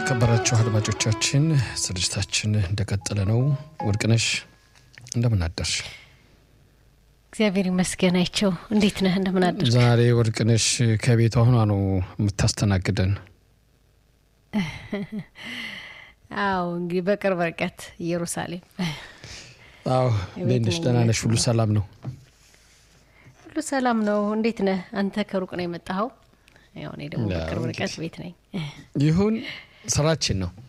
የተከበራችሁ አድማጮቻችን ስርጭታችን እንደቀጠለ ነው። ወርቅነሽ እንደምን አደርሽ? እግዚአብሔር ይመስገን። አይቸው እንዴት ነህ? እንደምን አደርሽ? ዛሬ ወርቅነሽ ከቤቷ ሆኗ ነው የምታስተናግደን። አዎ እንግዲህ በቅርብ ርቀት ኢየሩሳሌም። አዎ እንዴት ነሽ? ደህና ነሽ? ሁሉ ሰላም ነው? ሁሉ ሰላም ነው። እንዴት ነህ አንተ? ከሩቅ ነው የመጣኸው? ያው እኔ ደግሞ በቅርብ ርቀት ቤት ነኝ። ይሁን ስራችን ነው።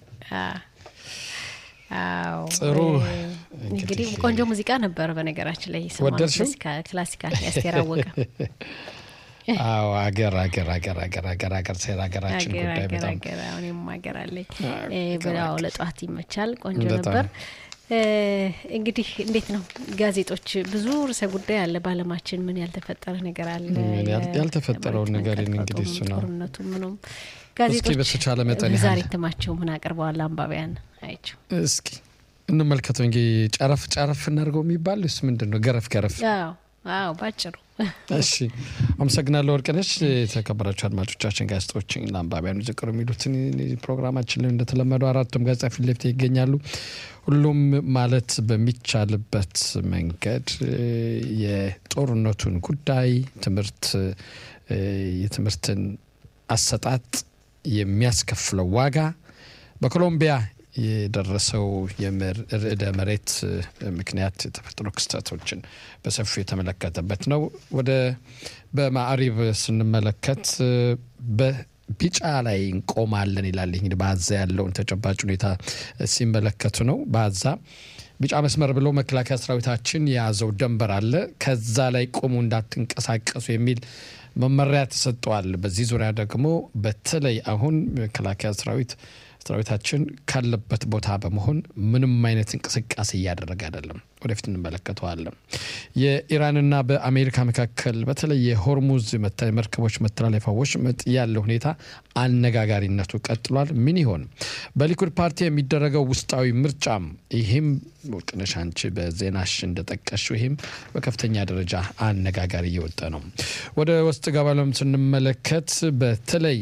አዎ ጥሩ እንግዲህ ቆንጆ ሙዚቃ ነበር። በነገራችን ላይ ወደድሽው? ክላሲካል ያስቴር አወቀ አዎ አገር አገር አገር አገር አገር አገር ሴራ ሀገራችን አገር ጉዳይ አገር በጣም አገር አሁንም ሀገር አለኝ አገር ብላው ለጠዋት ይመቻል። ቆንጆ በጣም። ነበር። እ እንግዲህ እንዴት ነው ጋዜጦች፣ ብዙ ርዕሰ ጉዳይ አለ በዓለማችን። ምን ያልተፈጠረ ነገር አለ? ምን ያል- ያልተፈጠረውን የመሬት ነገር መንቀጥቀጡም፣ እንግዲህ እሱ ነው። ጦርነቱ ምኑም እስኪ ጋዜጦች በተቻለ መጠን ዛሬ ያህል እትማቸው ምን አቅርበዋል? አንባቢያን አይቸው እስኪ እንመልከተው እንጂ ጨረፍ ጨረፍ እናድርገው የሚባል እሱ ምንድን ነው? ገረፍ ገረፍ አዎ አዎ ባጭሩ እሺ አመሰግናለሁ ወርቅነሽ። የተከበራችሁ አድማጮቻችን ጋዜጦችን ለአንባቢያኑ ዝቅር የሚሉትን ፕሮግራማችን ላይ እንደተለመደው አራቱም ጋዜጣ ፊት ለፊት ይገኛሉ። ሁሉም ማለት በሚቻልበት መንገድ እ፣ የጦርነቱን ጉዳይ ትምህርት እ፣ የትምህርትን አሰጣጥ የሚያስከፍለው ዋጋ በኮሎምቢያ የደረሰው የምር- ርዕደ መሬት እ፣ ምክንያት የተፈጠሩ ክስተቶችን በሰፊው የተመለከተበት ነው። ወደ በማዕሪብ ስንመለከት እ፣ በቢጫ ላይ እንቆማለን ይላል። ይህ እንግዲህ በአዛ ያለውን ተጨባጭ ሁኔታ እ፣ ሲመለከቱ ነው። በአዛ ቢጫ መስመር ብሎ መከላከያ ሰራዊታችን የያዘው ደንበር አለ። ከዛ ላይ ቆሙ እንዳትንቀሳቀሱ የሚል መመሪያ ተሰጥተዋል። በዚህ ዙሪያ ደግሞ በተለይ አሁን መከላከያ ሰራዊት ሰራዊታችን ካለበት ቦታ በመሆን ምንም አይነት እንቅስቃሴ እያደረገ አይደለም። ወደፊት እንመለከተዋለን። የኢራንና በአሜሪካ መካከል በተለይ የሆርሙዝ መተ- መርከቦች መተላለፊያ ወሽመጥ ያለው ሁኔታ አነጋጋሪነቱ ቀጥሏል። ምን ይሆን በሊኩድ ፓርቲ የሚደረገው ውስጣዊ ምርጫም ይህም ወርቅነሽ አንቺ በዜናሽ እንደጠቀሽው ይህም በከፍተኛ ደረጃ አነጋጋሪ እየወጣ ነው። ወደ ውስጥ ገባለም ስንመለከት በተለይ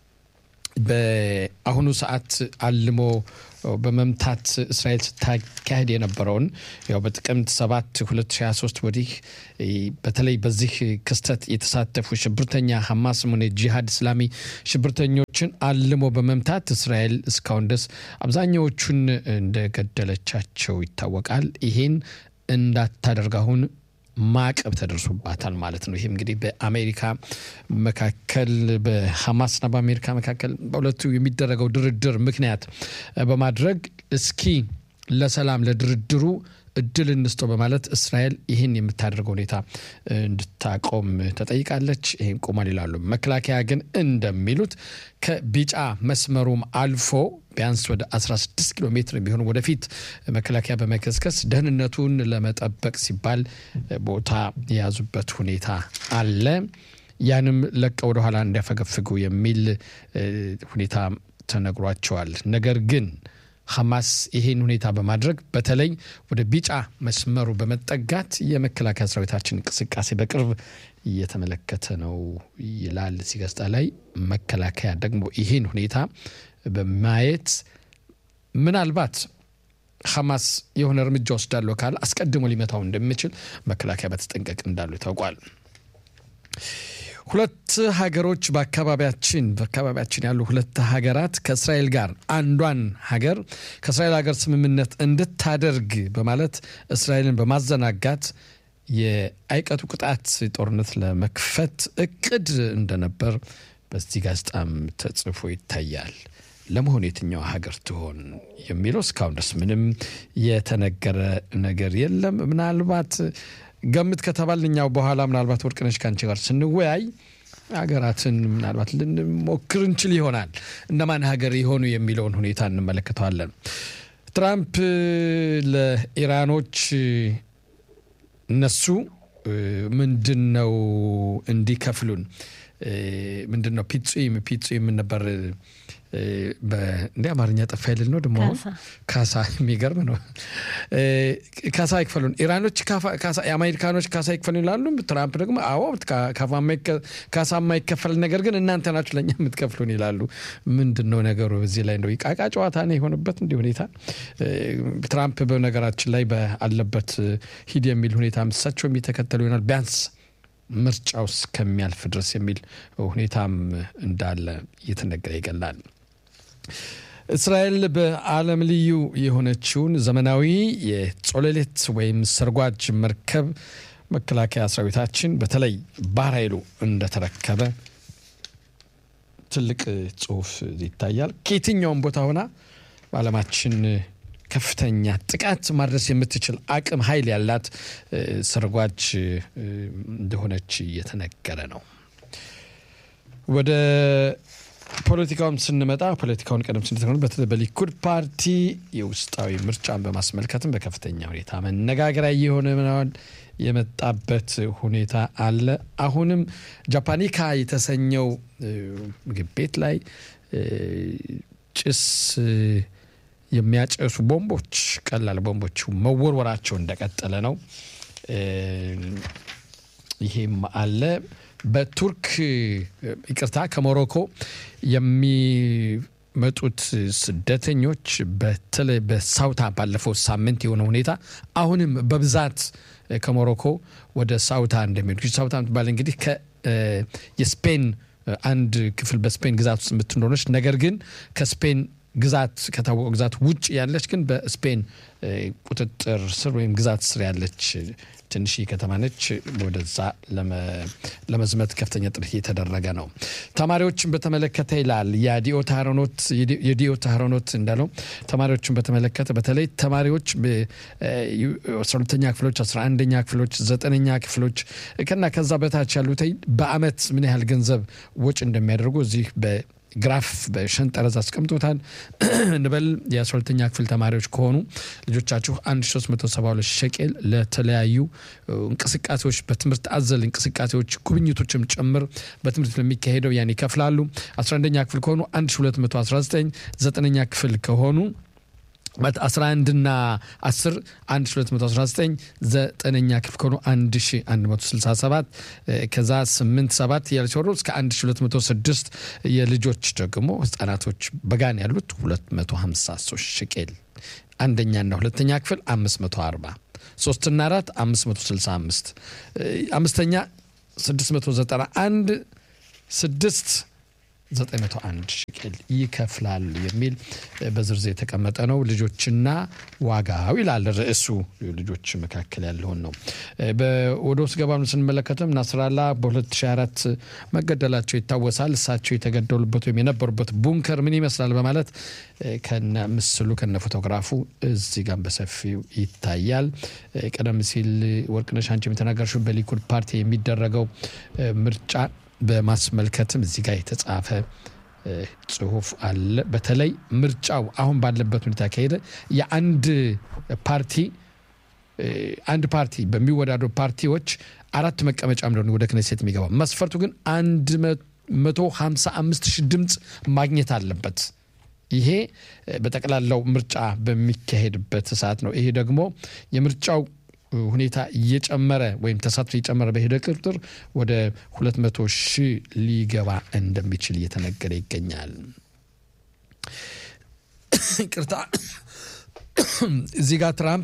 በአሁኑ ሰዓት አልሞ በመምታት እስራኤል ስታካሄድ የነበረውን ያው በጥቅምት 7 2023 ወዲህ እ፣ በተለይ በዚህ ክስተት የተሳተፉ ሽብርተኛ ሐማስም ሆነ ጂሃድ እስላሚ ሽብርተኞችን አልሞ በመምታት እስራኤል እስካሁን ድረስ አብዛኛዎቹን እንደገደለቻቸው ይታወቃል። ይሄን እንዳታደርግ አሁን ማዕቀብ ተደርሶባታል ማለት ነው። ይህም እንግዲህ በአሜሪካ መካከል በሐማስና በአሜሪካ መካከል በሁለቱ የሚደረገው ድርድር ምክንያት በማድረግ እስኪ ለሰላም ለድርድሩ እድል እንስጠው በማለት እስራኤል ይህን የምታደርገው ሁኔታ እንድታቆም ተጠይቃለች። ይህን ቆሟል ይላሉ። መከላከያ ግን እንደሚሉት ከቢጫ መስመሩም አልፎ ቢያንስ ወደ 16 ኪሎ ሜትር ቢሆን ወደፊት መከላከያ በመከስከስ ደህንነቱን ለመጠበቅ ሲባል ቦታ የያዙበት ሁኔታ አለ። ያንም ለቀው ወደኋላ እንዲያፈገፍጉ የሚል እ፣ ሁኔታ ተነግሯቸዋል። ነገር ግን ሐማስ ይሄን ሁኔታ በማድረግ በተለይ ወደ ቢጫ መስመሩ በመጠጋት የመከላከያ ሰራዊታችን እንቅስቃሴ በቅርብ እየተመለከተ ነው ይላል እዚህ ጋዜጣ ላይ። መከላከያ ደግሞ ይሄን ሁኔታ በማየት ምናልባት ሐማስ የሆነ እርምጃ ወስዳለሁ ካለ አስቀድሞ ሊመታው እንደሚችል መከላከያ በተጠንቀቅ እንዳሉ ታውቋል። ሁለት ሀገሮች በአካባቢያችን በአካባቢያችን ያሉ ሁለት ሀገራት ከእስራኤል ጋር አንዷን ሀገር ከእስራኤል ሀገር ስምምነት እንድታደርግ በማለት እስራኤልን በማዘናጋት የአይቀጡ ቅጣት ጦርነት ለመክፈት እቅድ እንደነበር በዚህ ጋዜጣም ተጽፎ ይታያል። ለመሆኑ የትኛው ሀገር ትሆን የሚለው እስካሁን ድረስ ምንም የተነገረ ነገር የለም። ምናልባት ገምት ከተባል እኛው በኋላ ምናልባት ወርቅነሽ ከአንቺ ጋር ስንወያይ ሀገራትን ምናልባት ልንሞክር እንችል ይሆናል። እነማን ሀገር የሆኑ የሚለውን ሁኔታ እንመለከተዋለን። ትራምፕ ለኢራኖች እነሱ ምንድን ነው እንዲከፍሉን ምንድን ነው ፒጹም ፒጹም ነበር እንደ አማርኛ ጠፋ ይልል ነው ደግሞ አሁን ካሳ የሚገርም ነው። ካሳ ይክፈሉን ኢራኖች የአሜሪካኖች ካሳ ይክፈሉን ይላሉ። ትራምፕ ደግሞ አዎ ካሳ የማይከፈል ነገር ግን እናንተ ናችሁ ለእኛ የምትከፍሉን ይላሉ። ምንድን ነው ነገሩ? በዚህ ላይ እንደው ቃቃ ጨዋታ ነው የሆነበት እንዲህ ሁኔታ። ትራምፕ በነገራችን ላይ አለበት ሂድ የሚል ሁኔታ እሳቸው የሚተከተሉ ይሆናል ቢያንስ ምርጫው እስከሚያልፍ ድረስ የሚል ሁኔታም እንዳለ እየተነገረ ይገላል። እስራኤል በዓለም ልዩ የሆነችውን ዘመናዊ የጾለሌት ወይም ሰርጓጅ መርከብ መከላከያ ሰራዊታችን በተለይ ባህር ኃይሉ እንደተረከበ ትልቅ ጽሑፍ ይታያል። ከየትኛውም ቦታ ሆና በዓለማችን ከፍተኛ ጥቃት ማድረስ የምትችል አቅም ኃይል ያላት ሰርጓጅ እንደሆነች እየተነገረ ነው። ወደ ፖለቲካውም ስንመጣ ፖለቲካውን ቀደም ስንተሆኑ በተለይ በሊኩድ ፓርቲ የውስጣዊ ምርጫን በማስመልከትም በከፍተኛ ሁኔታ መነጋገሪያ እየሆነ ምናምን የመጣበት ሁኔታ አለ። አሁንም ጃፓኒካ የተሰኘው ምግብ ቤት ላይ ጭስ የሚያጨሱ ቦምቦች ቀላል ቦምቦቹ መወርወራቸው እንደቀጠለ ነው። ይሄም አለ። በቱርክ ይቅርታ፣ ከሞሮኮ የሚመጡት ስደተኞች በተለይ በሳውታ ባለፈው ሳምንት የሆነ ሁኔታ አሁንም በብዛት ከሞሮኮ ወደ ሳውታ እንደሚሄዱ ሳውታ ምትባል እንግዲህ የስፔን አንድ ክፍል በስፔን ግዛት ውስጥ የምትኖረች ነገር ግን ከስፔን ግዛት ከታወቀ ግዛት ውጭ ያለች ግን በስፔን ቁጥጥር ስር ወይም ግዛት ስር ያለች ትንሽ ከተማ ነች። ወደዛ ለመዝመት ከፍተኛ ጥረት እየተደረገ ነው። ተማሪዎችን በተመለከተ ይላል የዲኦ ታህሮኖት እንዳለው ተማሪዎችን በተመለከተ በተለይ ተማሪዎች አስራ ሁለተኛ ክፍሎች፣ አስራ አንደኛ ክፍሎች፣ ዘጠነኛ ክፍሎች ከና ከዛ በታች ያሉት በአመት ምን ያህል ገንዘብ ወጪ እንደሚያደርጉ እዚህ ግራፍ በሸንጠረዝ አስቀምጦታል። እንበል የ12ተኛ ክፍል ተማሪዎች ከሆኑ ልጆቻችሁ 1372 ሸቄል ለተለያዩ እንቅስቃሴዎች በትምህርት አዘል እንቅስቃሴዎች ጉብኝቶችም ጭምር በትምህርት ለሚካሄደው ያን ይከፍላሉ። 11ኛ ክፍል ከሆኑ 1219 ዘጠነኛ ክፍል ከሆኑ 11 ና 10 1219 ዘጠነኛ ክፍል ከሆኑ 1167 ከዛ 8 7 ያለ ሲወሩ እስከ 1206 የልጆች ደግሞ ህጻናቶች በጋን ያሉት 253 ሽቄል አንደኛና ሁለተኛ ክፍል 540 ሶስትና አራት 565 አምስተኛ 691 ስድስት 901 ሽቅል ይከፍላል የሚል በዝርዝር የተቀመጠ ነው። ልጆችና ዋጋው ይላል ርዕሱ። ልጆች መካከል ያለውን ነው። ወደ ውስጥ ገባኑ ስንመለከትም ናስራላ በ2004 መገደላቸው ይታወሳል። እሳቸው የተገደሉበት ወይም የነበሩበት ቡንከር ምን ይመስላል በማለት ከነ ምስሉ ከነ ፎቶግራፉ እዚህ ጋር በሰፊው ይታያል። ቀደም ሲል ወርቅነሽ አንቺ የተናገርሽው በሊኩድ ፓርቲ የሚደረገው ምርጫ በማስመልከትም እዚህ ጋር የተጻፈ ጽሁፍ አለ። በተለይ ምርጫው አሁን ባለበት ሁኔታ ከሄደ የአንድ ፓርቲ አንድ ፓርቲ በሚወዳደሩ ፓርቲዎች አራት መቀመጫ እንደሆነ ወደ ክነሴት የሚገባው መስፈርቱ ግን አንድ መቶ ሀምሳ አምስት ሺህ ድምፅ ማግኘት አለበት። ይሄ በጠቅላላው ምርጫ በሚካሄድበት ሰዓት ነው። ይሄ ደግሞ የምርጫው ሁኔታ እየጨመረ ወይም ተሳትፎ እየጨመረ በሄደ ቁጥር ወደ 200 ሺህ ሊገባ እንደሚችል እየተነገረ ይገኛል። ቅርታ እዚህ ጋር ትራምፕ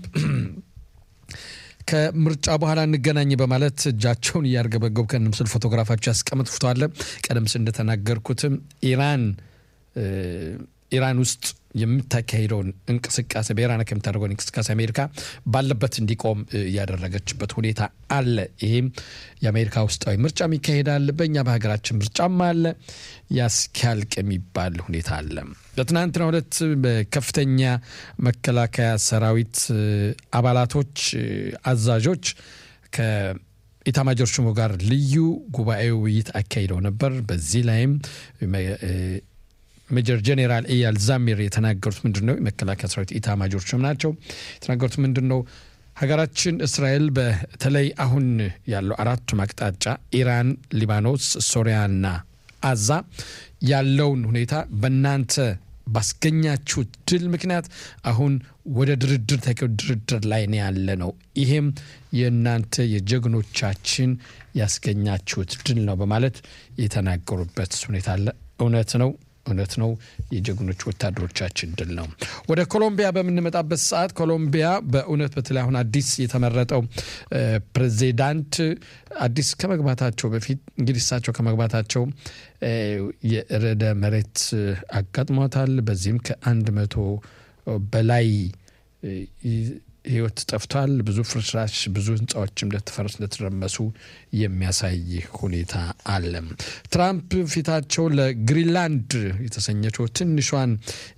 ከምርጫ በኋላ እንገናኝ በማለት እጃቸውን እያርገበገቡ ከነ ምስል ፎቶግራፋቸው ያስቀምጥ ፎቶ ቀደም ሲል እንደተናገርኩትም ኢራን ኢራን ውስጥ የምታካሂደውን እንቅስቃሴ በኢራን ከምታደርገውን እንቅስቃሴ አሜሪካ ባለበት እንዲቆም ያደረገችበት ሁኔታ አለ። ይህም የአሜሪካ ውስጣዊ ምርጫም ይካሄዳል፣ በእኛ በሀገራችን ምርጫም አለ። ያስኪያልቅ የሚባል ሁኔታ አለ። በትናንትናው ዕለት በከፍተኛ መከላከያ ሰራዊት አባላቶች፣ አዛዦች ከኢታማጆር ሹሙ ጋር ልዩ ጉባኤ ውይይት አካሂደው ነበር። በዚህ ላይም ሜጀር ጄኔራል ኤያል ዛሚር የተናገሩት ምንድን ነው? የመከላከያ ሰራዊት ኢታማጆር ሹም ናቸው። የተናገሩት ምንድን ነው? ሀገራችን እስራኤል በተለይ አሁን ያለው አራቱም አቅጣጫ ኢራን፣ ሊባኖስ፣ ሶሪያና አዛ ያለውን ሁኔታ በእናንተ ባስገኛችሁት ድል ምክንያት አሁን ወደ ድርድር ተኪው ድርድር ላይ ነው ያለ ነው። ይሄም የእናንተ የጀግኖቻችን ያስገኛችሁት ድል ነው በማለት የተናገሩበት ሁኔታ አለ። እውነት ነው እውነት ነው። የጀግኖች ወታደሮቻችን ድል ነው። ወደ ኮሎምቢያ በምንመጣበት ሰዓት ኮሎምቢያ በእውነት በተለይ አሁን አዲስ የተመረጠው ፕሬዚዳንት አዲስ ከመግባታቸው በፊት እንግዲህ እሳቸው ከመግባታቸው የርዕደ መሬት አጋጥሟታል። በዚህም ከአንድ መቶ በላይ ህይወት ጠፍቷል። ብዙ ፍርስራሽ፣ ብዙ ህንፃዎችም እንደተፈረሱ እንደተረመሱ የሚያሳይ ሁኔታ አለ። ትራምፕ ፊታቸው ለግሪንላንድ የተሰኘችው ትንሿን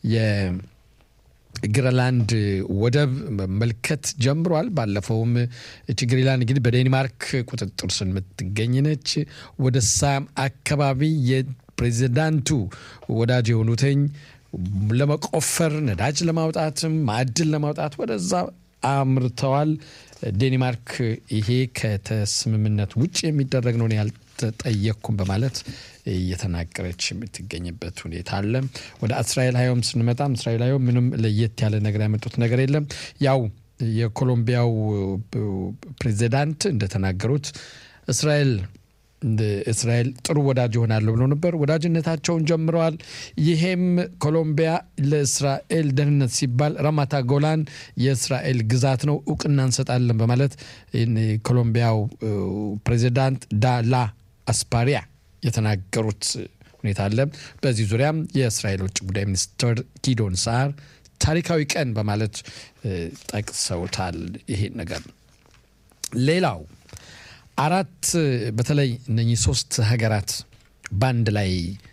የግሪንላንድ ወደብ መመልከት ጀምሯል። ባለፈውም እች ግሪንላንድ እንግዲህ በዴንማርክ ቁጥጥር ስር የምትገኝ ነች። ወደ ሳም አካባቢ የፕሬዚዳንቱ ወዳጅ የሆኑትኝ ለመቆፈር ነዳጅ ለማውጣትም ማዕድን ለማውጣት ወደዛ አምርተዋል። ዴንማርክ ይሄ ከተስምምነት ውጭ የሚደረግ ነው ያልተጠየቅኩም በማለት እየተናገረች የምትገኝበት ሁኔታ አለ። ወደ እስራኤል ሀዮም ስንመጣም እስራኤል ሀዮም ምንም ለየት ያለ ነገር ያመጡት ነገር የለም። ያው የኮሎምቢያው ፕሬዚዳንት እንደተናገሩት እስራኤል እስራኤል ጥሩ ወዳጅ ይሆናለሁ ብሎ ነበር። ወዳጅነታቸውን ጀምረዋል። ይሄም ኮሎምቢያ ለእስራኤል ደህንነት ሲባል ራማታ ጎላን የእስራኤል ግዛት ነው እውቅና እንሰጣለን በማለት ኮሎምቢያው ፕሬዚዳንት ዳላ አስፓሪያ የተናገሩት ሁኔታ አለ። በዚህ ዙሪያም የእስራኤል ውጭ ጉዳይ ሚኒስትር ጊዶን ሳር ታሪካዊ ቀን በማለት ጠቅሰውታል። ይሄን ነገር ሌላው አራት በተለይ እነኚህ ሶስት ሀገራት በአንድ ላይ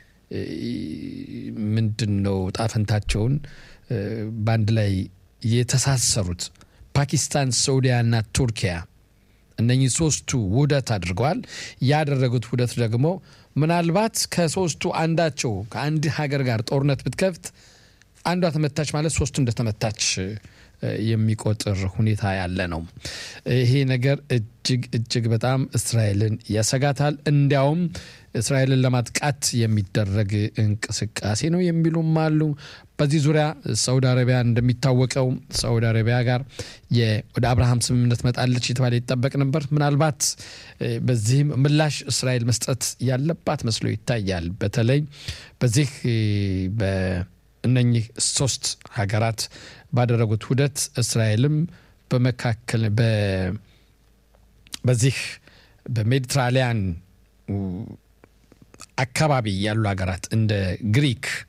ምንድን ነው ጣፈንታቸውን በአንድ ላይ የተሳሰሩት ፓኪስታን፣ ሳዑዲያና ቱርኪያ እነኚህ ሶስቱ ውህደት አድርገዋል። ያደረጉት ውህደት ደግሞ ምናልባት ከሶስቱ አንዳቸው ከአንድ ሀገር ጋር ጦርነት ብትከፍት አንዷ ተመታች ማለት ሶስቱ እንደተመታች የሚቆጥር ሁኔታ ያለ ነው። ይሄ ነገር እጅግ እጅግ በጣም እስራኤልን ያሰጋታል። እንዲያውም እስራኤልን ለማጥቃት የሚደረግ እንቅስቃሴ ነው የሚሉም አሉ። በዚህ ዙሪያ ሳውዲ አረቢያ እንደሚታወቀው ሳውዲ አረቢያ ጋር ወደ አብርሃም ስምምነት መጣለች የተባለ ይጠበቅ ነበር። ምናልባት በዚህም ምላሽ እስራኤል መስጠት ያለባት መስሎ ይታያል። በተለይ በዚህ እነኚህ ሶስት ሀገራት ባደረጉት ውህደት እስራኤልም በመካከል በዚህ በሜዲትራሊያን አካባቢ ያሉ ሀገራት እንደ ግሪክ